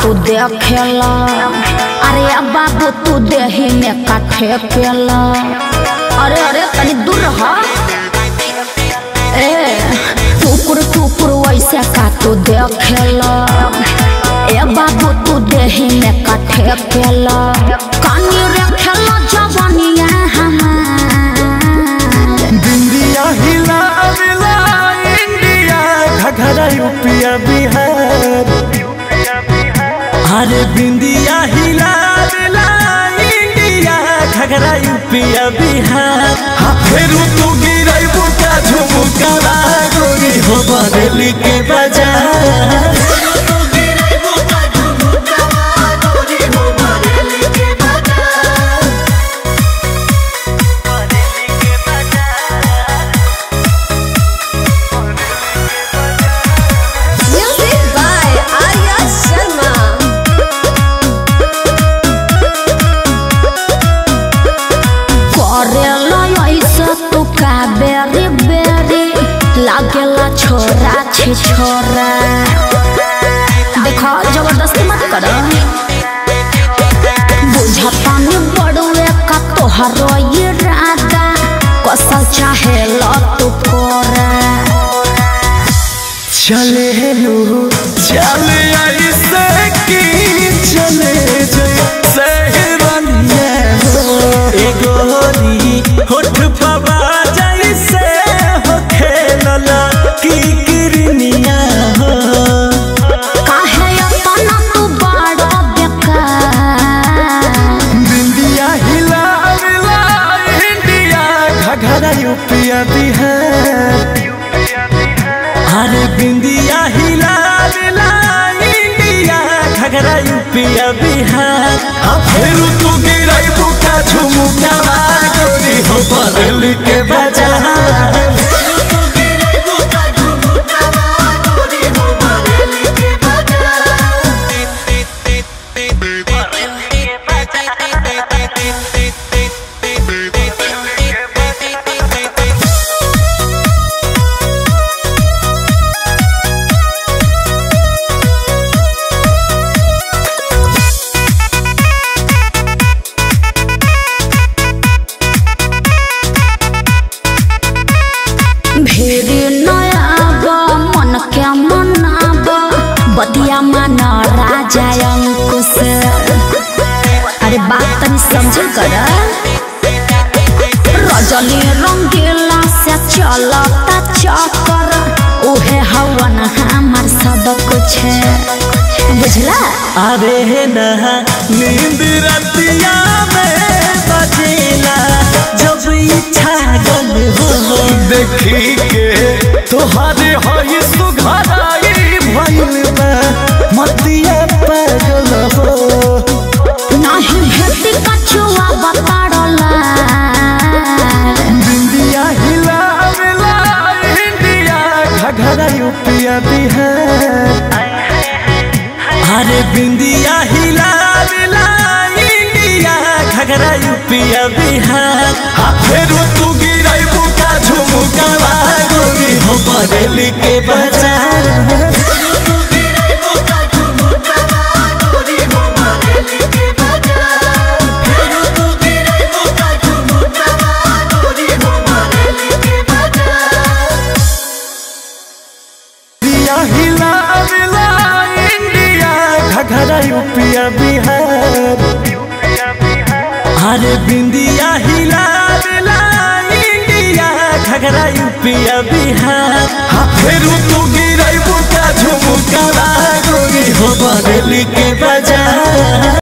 तू देखेला अरे अब बाबू तू देही में काठे केला अरे अरे तनी दूर रह ए टुकुर टुकुर वैसे का तू देखेला ए बाबू तू देही में काठे केला कानी रे खेला जवानिया हमार बिंदिया हिला मिला इंडिया घघरा यूपिया बिहार अरे बिंदिया हिला मिला इंडिया घघरा यूपिया बिहार हाँ फेरू तू गिरई बुका झुमुका गोरी हो बदली के बाजार Music by Arya Sharma. करेला ऐसा तू का बेरी बेरी लागेला छोरा छे छोरा देखो जबरदस्ती मत कर बुझतानी बड़ुए का तोहरो ये राधा कसल चाहे लो तू कोरा चले लू चले ऐसे की चले जैसे रनिया हो ए गोरी होठ पवा जैसे हो खेलला की किरनिया हो काहे अपना तू बड़ा बेकार बिंदिया हिला मिला इंडिया घघरा यूपिया बिहार अरे बिंदिया हिला मिला इंडिया घघरा यूपिया बिहार अब फिर तू गिरई बुका झुमुका गोरी हो बदल के बाजार भेरी नयाब मन के मनाब बतिया मन राजा अंकुश अरे बात तनी समझल कर रजनी रंगीला से चलता चक्कर उहे हवन हमार सब कुछ बुझला अरे नहा नींद रतिया में बजेला जब इच्छा गल हो देखी के तोहरे हई सुघराई भइल बा मतिया पागल हो नाही भेटी कछुआ बताड़ला बिंदिया हिला मिला इंडिया घघरा यूपिया बिहार अरे बिंदिया हिला मिला इंडिया घघरा यूपिया बिहार हाँ फेरू तू गिरई बुका झुमुका गोरी हो बदली के बाजार बिंदिया हिला मिला इंडिया घघरा यूपिया बिहार अरे बिंदिया हिला मिला इंडिया घघरा यूपिया बिहार हाँ फेरू तू गिरई बुका झुमुका गोरी हो बदली के बाजार